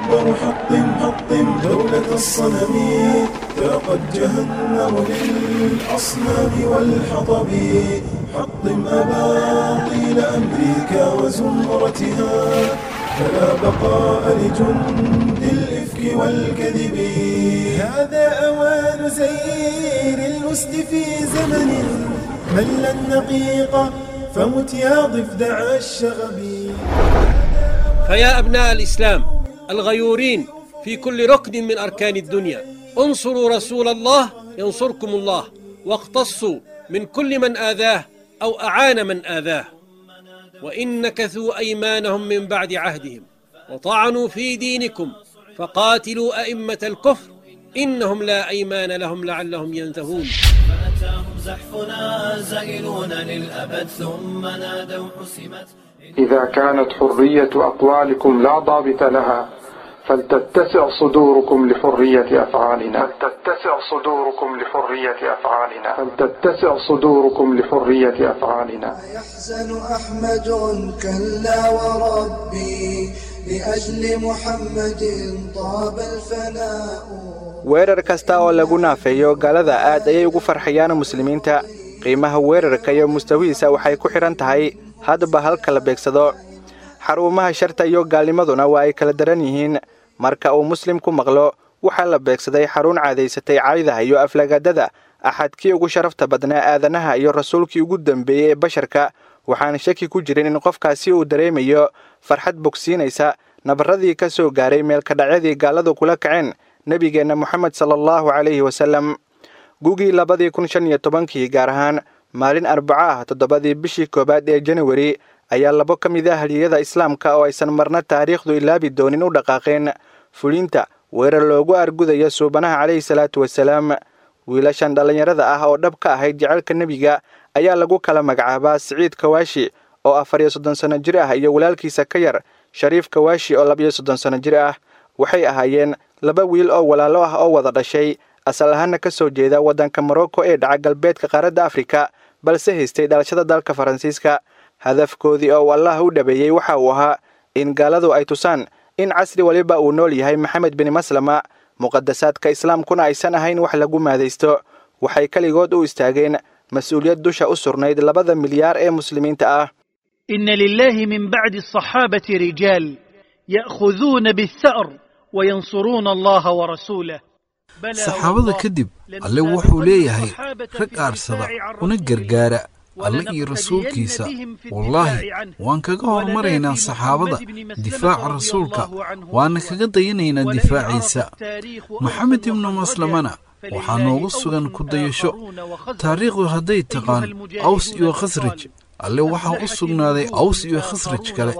أكبر حطم حطم دولة الصنم فقد جهنم للأصنام والحطب حطم أباطيل أمريكا وزمرتها فلا بقاء لجند الإفك والكذب هذا أوان زير الأسد في زمن مل النقيق فمت يا ضفدع الشغب فيا أبناء الإسلام الغيورين في كل ركن من أركان الدنيا انصروا رسول الله ينصركم الله واقتصوا من كل من آذاه أو أعان من آذاه وإن نكثوا أيمانهم من بعد عهدهم وطعنوا في دينكم فقاتلوا أئمة الكفر إنهم لا أيمان لهم لعلهم ينتهون فأتاهم زحفنا زائلون للأبد ثم نادوا حسمت إذا كانت حرية أقوالكم لا ضابط لها فلتتسع صدوركم لحرية أفعالنا فلتتسع صدوركم لحرية أفعالنا فلتتسع صدوركم لحرية أفعالنا يحزن أحمد كلا وربي لأجل محمد طاب الفناء weerar kasta oo lagu naafeeyo gaalada aad ayay ugu farxayaan muslimiinta qiimaha weerarka iyo mustawihiisa waxay ku xidhan tahay hadba halka la beegsado xarumaha sharta iyo gaalnimaduna waa ay kala daran yihiin marka uu muslimku maqlo waxaa la beegsaday xarun caadaysatay caydaha iyo aflagaadada axadkii ugu sharafta badnaa aadanaha iyo rasuulkii ugu dembeeyey ee basharka waxaan shaki ku jirin in qofkaasi uu dareemayo farxad bogsiinaysa nabarradii ka soo gaaray meelkadhacyadii gaaladu kula kaceen nebigeenna moxamed sala allahu calayhi wasallam gugii labadii kun shan iyo tobankii gaar ahaan maalin arbaco ah toddobadii bishii koowaad ee janawari ayaa labo ka mid ah haliyada islaamka oo aysan marna taariikhdu ilaabi doonin u dhaqaaqeen fulinta weerar loogu argudayo suubanaha calayhi salaatu wasalaam wiilashan dhallinyarada ah oo dhab ka ahayd jecelka nebiga ayaa lagu kala magacaabaa siciid kawaashi oo afar iyo soddon sanno jir ah iyo walaalkiisa ka yar shariif kawaashi oo labiyo soddon sanno jir ah waxay ahaayeen laba wiil oo walaalo ah oo wada dhashay asal ahaana ka soo jeeda waddanka morocco ee dhaca galbeedka qaaradda afrika balse haystay dhalashada dalka faransiiska hadafkoodii oo uu allah u dhabeeyey waxa uu ahaa in gaaladu ay tusaan in casri waliba uu nool yahay maxamed bin maslama muqadasaadka islaamkuna aysan ahayn wax lagu maadaysto waxay keligood u istaageen mas-uuliyad dusha u surnayd labada milyaar ee muslimiinta ah إن لله من بعد الصحابة رجال يأخذون بالثأر وينصرون الله ورسوله saxaabada kadib alle wuxuu leeyahay rag aarsada una gargaara alle iyo rasuulkiisa wallaahi waan kaga hormaraynaa saxaabada difaaca rasuulka waana kaga dayanaynaa difaaciisa maxamed ibnu maslamana waxaa noogu sugan ku dayasho taariikhdu hadday taqaan aws iyo khasraj alle waxaa u sugnaaday aws iyo khasraj kale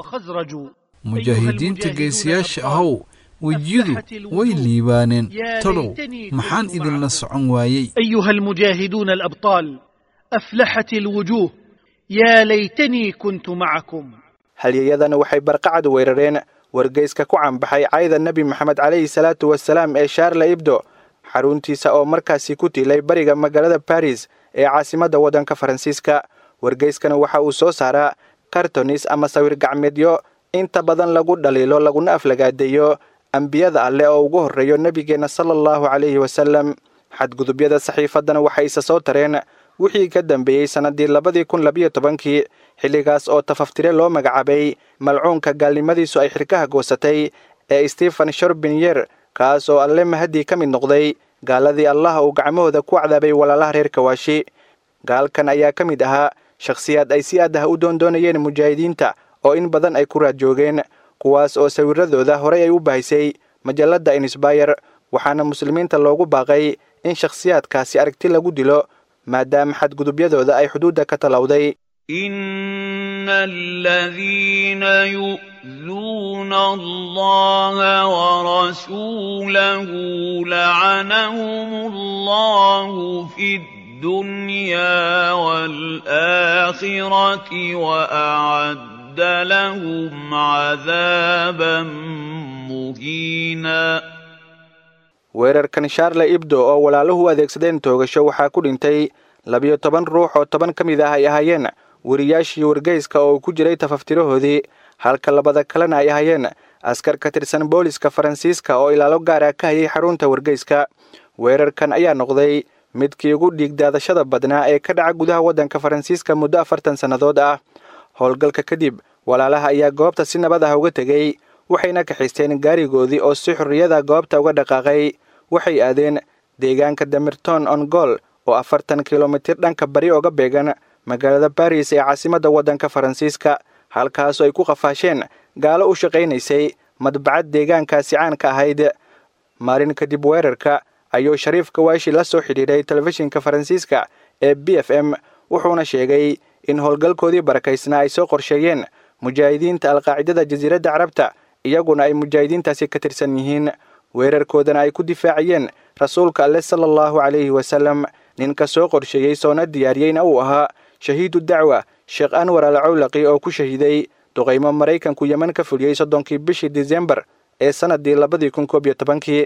mujaahidiinta geesiyaasha ahow wejiyadu way liibaaneen talow maxaan idinla socon waayey أيها المجاهدون الأبطال أفلحت الوجوه يا ليتني كنت معكم halyeyadana waxay barqacad weerareen wargeyska ku canbaxay cayda nebi moxamed calayhi salaatu wasalaam ee shaarla ibdo xaruntiisa oo markaasi ku tiilay bariga magaalada baris ee caasimadda waddanka faransiiska wargeyskana waxa uu soo saaraa kartonis ama sawir gacmeedyo inta badan lagu dhaliilo laguna aflagaadeeyo ambiyada alleh oo ugu horreeyo nebigeenna sala allahu calayhi wasallam xadgudubyada saxiifaddana waxay isa soo tareen wixii ka dambeeyey sannaddii labadii kun labiyo tobankii xilligaas oo tafaftire loo magacaabay malcuunka gaalnimadiisu ay xirkaha goosatay ee stephen shorbinyer kaas oo alle mahadii ka mid noqday gaaladii allah uu gacmahooda ku cadaabay walaalaha reer kawaashi gaalkan ayaa ka mid ahaa shakhsiyaad ay si aad ah u doondoonayeen mujaahidiinta oo in badan ay ku raad joogeen kuwaas oo sawiradooda horey ay u bahisay majalladda insbayer waxaana muslimiinta loogu baaqay in shakhsiyaadkaasi aragti lagu dilo maadaama xadgudubyadooda ay xuduudda ka talowday إن الذين يؤذون الله ورسوله لعنهم الله في الدنيا والآخرة وأعد لهم عذابا مهينا weerarkan shaarle ibdo oo walaaluhu adeegsadeen toogasho waxaa ku dhintay labiyo toban ruux oo toban ka mid ah ay ahaayeen weriyaashii wargeyska oo ku jiray tafaftirahoodii halka labada kalena ay ahaayeen askar ka tirsan booliska faransiiska oo ilaalo gaara ka hayay xarunta wargeyska weerarkan ayaa noqday midkii ugu dhiigdaadashada badnaa ee ka dhaca gudaha waddanka faransiiska muddo afartan sannadood ah howlgalka kadib walaalaha ayaa goobta si nabad ah uga tegey waxayna kaxaysteen gaarigoodii oo si xorriyada goobta uga dhaqaaqay waxay aadeen deegaanka damirton ongol oo afartan kilomitir dhanka bari oga beegan magaalada baris ee caasimadda waddanka faransiiska halkaasoo ay ku qafaasheen gaalo u shaqaynaysay madbacad deegaankaasi caan ka ahayd maalin kadib weerarka ayuu shariif kawaashi la soo xidhiidhay telefishinka faransiiska ee b f m wuxuuna sheegay in howlgalkoodii barakaysnaa ay soo qorsheeyeen mujaahidiinta alqaacidada jasiiradda carabta iyaguna ay mujaahidiintaasi ka tirsan yihiin weerarkoodana ay ku difaaciyeen rasuulka alle sala allahu calayhi wasalam ninka soo qorsheeyey soona diyaariyeyna uu ahaa shahiidu dacwa sheekh anwar al cawlaqi oo ku shahiiday duqaymo maraykanku yeman ka fuliyey soddonkii bishii disembar ee sannaddii labadii kun koob iyo tobankii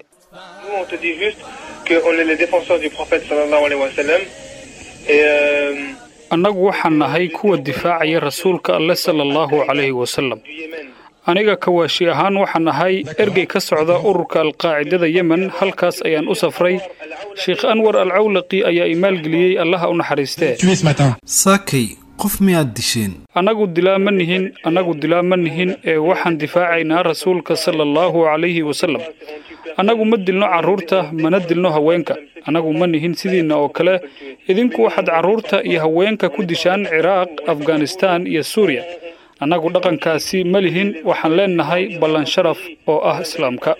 annagu waxaan nahay kuwa difaacaya rasuulka alle sala allahu calayhi wasalam aniga kawaashi ahaan waxaan ahay ergey ka socda ururka alqaacidada yemen halkaas ayaan u safray sheekh anwar al cawlaqi ayaa i maalgeliyey allaha u naxariistee saakay qof miyaad disheen annagu dilaa ma nihin annagu dilaa ma nihin ee waxaan difaacaynaa rasuulka sala allahu calayhi wasalam annagu ma dilno carruurta mana dilno haweenka annagu ma nihin sidiinna oo kale idinku waxaad carruurta iyo haweenka ku dishaan ciraaq afghanistaan iyo suuriya annagu dhaqankaasi ma lihin waxaan leennahay ballan sharaf oo ah islaamka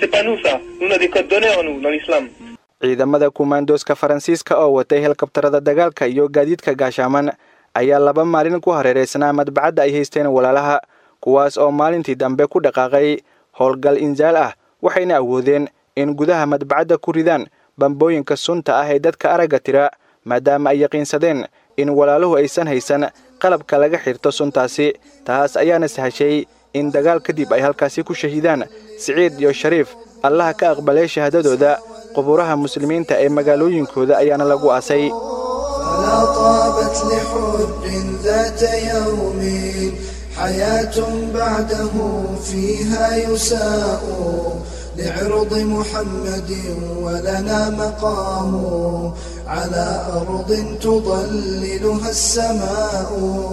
ciidamada kumaandooska faransiiska oo watay helkabtarada dagaalka iyo gaadiidka gaashaaman ayaa laba maalin ku hareeraysnaa madbacadda ay haysteen walaalaha kuwaas oo maalintii dambe ku dhaqaaqay howlgal insaal ah waxayna awoodeen in gudaha madbacadda ku ridaan bambooyinka sunta ah ee dadka aragga tira maadaama ay yaqiinsadeen in walaaluhu aysan haysan qalabka laga xirto suntaasi taas ayaana sahashay in dagaal kadib ay halkaasi ku shahiidaan siciid iyo shariif allaha ka aqbalay shahaadadooda quburaha muslimiinta ee magaalooyinkooda ayaana lagu aasay فلا طابت لحر ذات يوم حياة بعده فيها يساء لعرض محمد ولنا مقام على أرض تضللها السماء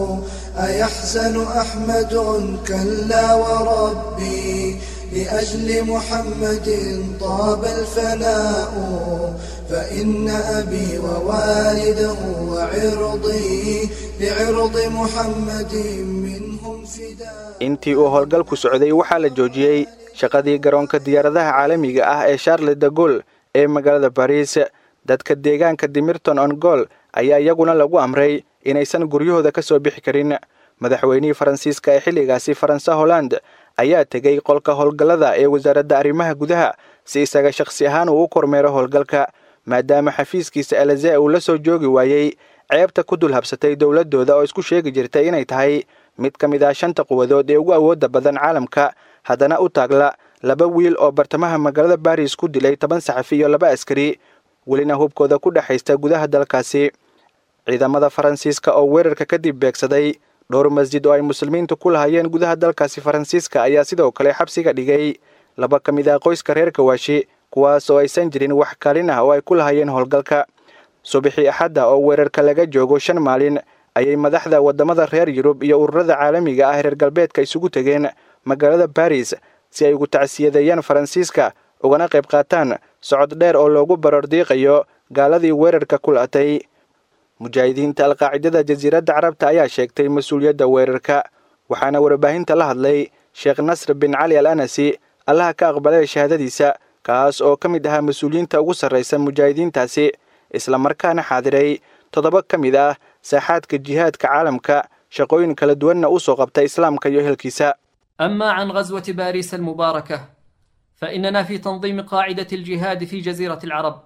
أيحزن أحمد كلا وربي لأجل محمد طاب الفناء فإن أبي ووالده وعرضي لعرض محمد منهم فداء intii uu howlgalku socday waxaa la joojiyey shaqadii garoonka diyaaradaha caalamiga ah ee charles de gol ee magaalada bariis dadka deegaanka dimirton ongol ayaa iyaguna lagu amray inaysan guryahooda ka soo bixi karin madaxweynihii faransiiska ee xilligaasi faransa holland ayaa tegey qolka howlgallada ee wasaaradda arrimaha gudaha si isaga shakhsi ahaan uu u kormeero howlgalka maadaama xafiiskiisa eleze uu la soo joogi waayey ceebta ku dul habsatay dowladdooda oo isku sheegi jirtay inay tahay mid ka mid ah shanta quwadood ee ugu awoodda badan caalamka haddana u taagla laba wiil oo bartamaha magaalada baris ku dilay toban saxafi iyo laba askari welina hubkooda ku dhexaysta gudaha dalkaasi ciidamada faransiiska oo weerarka kadib beegsaday dhowr masjid oo ay muslimiintu ku lahayeen gudaha dalkaasi faransiiska ayaa sidoo kale xabsiga dhigay laba ka mid ah qoyska reer kawaashi kuwaas oo aysan jirin wax kaalin ah oo ay ku lahayeen howlgalka subaxii axadda oo weerarka laga joogo shan maalin ayay madaxda waddamada reer yurub iyo ururada caalamiga ah reer galbeedka isugu tegeen magaalada baris si ay ugu tacsiyadeeyaan faransiiska ugana qayb qaataan socod dheer oo loogu barordiiqayo gaaladii weerarka ku la'atay mujaahidiinta alqaacidada jasiiradda carabta ayaa sheegtay mas-uuliyadda weerarka waxaana warbaahinta la hadlay sheekh nasr bin cali al anasi allaha ka aqbalay shahaadadiisa kaas oo ka mid ahaa mas-uuliyiinta ugu sarraysa mujaahidiintaasi islamarkaana xaadiray toddoba ka mid ah saaxaadka jihaadka caalamka shaqooyin kala duwanna u soo qabta islaamka iyo ehelkiisa أما عن غزوة باريس المباركة فإننا في تنظيم قاعدة الجهاد في جزيرة العرب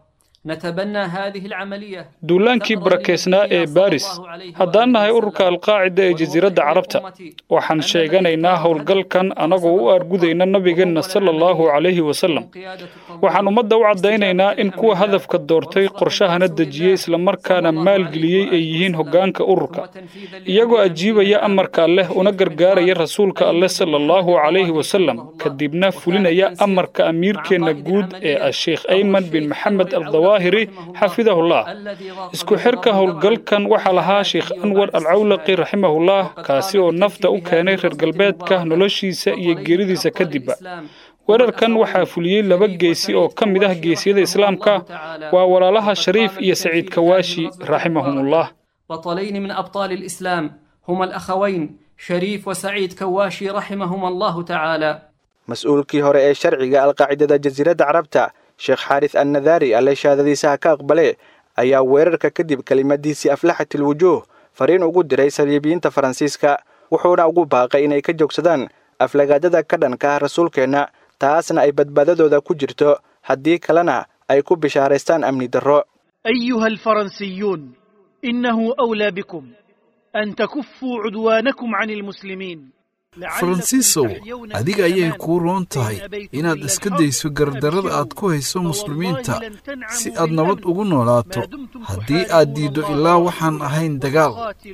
نتبنى هذه العملية duulaankii barakeysnaa ee baris haddaan nahay ururka alqaacida ee jasiiradda carabta waxaan sheeganaynaa howlgalkan annagoo u argudayna nabigeenna sala allahu calayhi wasalam waxaan ummadda u caddaynaynaa in kuwa hadafka doortay qorshahana dejiyey islamarkaana maalgeliyey ay yihiin hoggaanka ururka iyagoo ajiibaya amarka alleh una gargaaraya rasuulka alleh sala allahu calayhi wasalam kadibna fulinaya amarka amiirkeenna guud ee ah sheekh ayman bin maxamed aldawaahiri xafidahullah isku xirka howlgalkan waxaa lahaa sheekh anwar alcawlaqi raximahullah kaasi oo nafta u keenay reer galbeedka noloshiisa iyo geeridiisa kadibba weerarkan waxaa fuliyey laba geesi oo ka mid ah geesiyada islaamka waa walaalaha shariif iyo saciid kawaashi raximahumullah بطلين من أبطال الإسلام هما الأخوين شريف وسعيد كواشي رحمهما الله تعالى mas-uulkii hore ee sharciga alqaacidada jasiiradda carabta sheekh xaaris annadaari alle shaadadiisa ha ka aqbale ayaa weerarka kadib kelimadiisii aflaxatil wujuuh fariin ugu diray saliibiyiinta faransiiska wuxuuna ugu baaqay inay ka joogsadaan aflagaadada ka dhanka ah rasuulkeenna taasna ay badbaadadooda ku jirto haddii kalena ay ku bishaaraystaan amni darro أيها الفرنسيون إنه أولى بكم أن تكفوا عدوانكم عن المسلمين faransiisow adiga ayay kuu roon tahay inaad iska dayso gardarrada aad ku hayso muslimiinta si aad nabad ugu noolaato haddii aad diiddo ilaa waxaan ahayn dagaal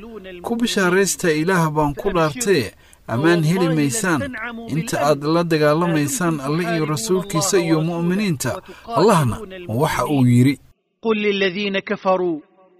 ku bishaaraysta ilaah baan ku dhaartee ammaan heli maysaan inta aad la dagaalamaysaan alle iyo rasuulkiisa iyo mu'miniinta allahna waxa uu yidhi قل للذين كفروا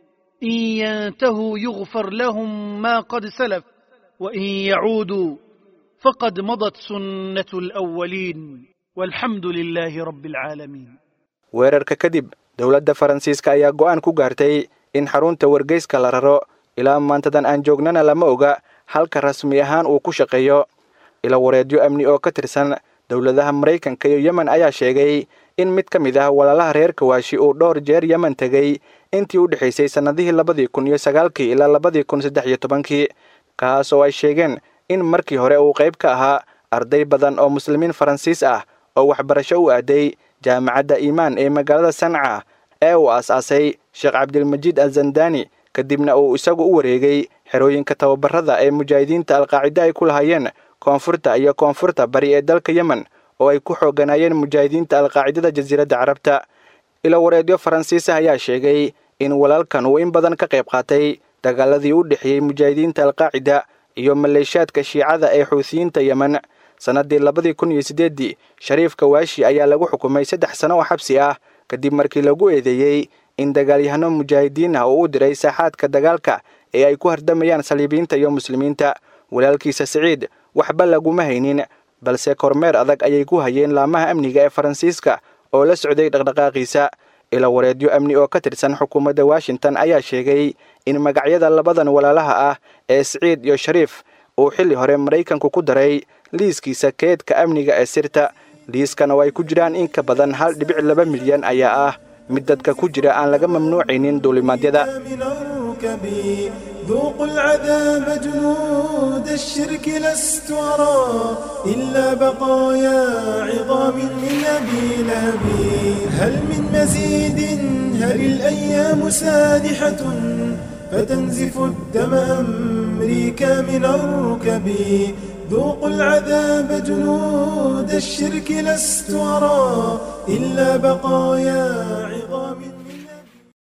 إن ينتهوا يغفر لهم ما قد سلف وإن يعودوا فقد مضت سنة الأولين والحمد لله رب العالمين weerarka kadib dowladda faransiiska ayaa go'aan ku gaartay in xarunta wargeyska la raro ilaa maantadan aan joognana lama oga halka rasmi ahaan uu ku shaqeeyo ila wareedyo amni oo ka tirsan dowladaha maraykanka iyo yemen ayaa sheegay in mid ka mid ah walaalaha reer kawaashi uu dhowr jeer yemen tegey intii u dhexaysay sannadihii labadii kun iyo sagaalkii ilaa labadii kun saddex iyo tobankii kaas oo ay sheegeen in markii hore uu qayb ka ahaa arday badan oo muslimiin faransiis ah oo waxbarasho u aaday jaamacadda iimaan ee magaalada sanca ee uu aas-aasay sheekh cabdilmajiid azandani kadibna uu isagu u wareegay xerooyinka tababarada ee mujaahidiinta alqaacida ay ku lahaayeen koonfurta iyo koonfurta bari ee dalka yemen oo ay ku xooganaayeen mujaahidiinta alqaacidada jasiiradda carabta ilo wareedyo faransiisah ayaa sheegay in walaalkan uu in badan ka qayb qaatay dagaaladii u dhexeeyey mujaahidiinta alqaacida iyo maleeshaadka shiicada ee xuutiyiinta yemen sannaddii labadii kun iyo siddeeddii shariif kawaashi ayaa lagu xukumay saddex sano oo xabsi ah kadib markii lagu eedeeyey in dagaalyahano mujaahidiin ah uu u diray saaxaadka dagaalka ee ay ku hardamayaan saliibiyiinta iyo muslimiinta walaalkiisa siciid waxba laguma haynin balse kormeer adag ayay ku hayeen laamaha amniga ee faransiiska oo la socday dhaqdhaqaaqiisa ila wareedyo amni oo ka tirsan xukuumadda washington ayaa sheegay in magacyada labadan walaalaha ah ee siciid iyo shariif uu xilli hore maraykanku ku daray liiskiisa keedka amniga ee sirta liiskan oo ay ku jiraan in ka badan hal dhibic laba milyan ayaa ah mid dadka ku jira aan laga mamnuucaynin duulimaadyada ذوقوا العذاب جنود الشرك لست أرى إلا بقايا عظام من أبي لهب هل من مزيد هل الأيام سادحة فتنزف الدم أمريكا من الركب ذوقوا العذاب جنود الشرك لست أرى إلا بقايا عظام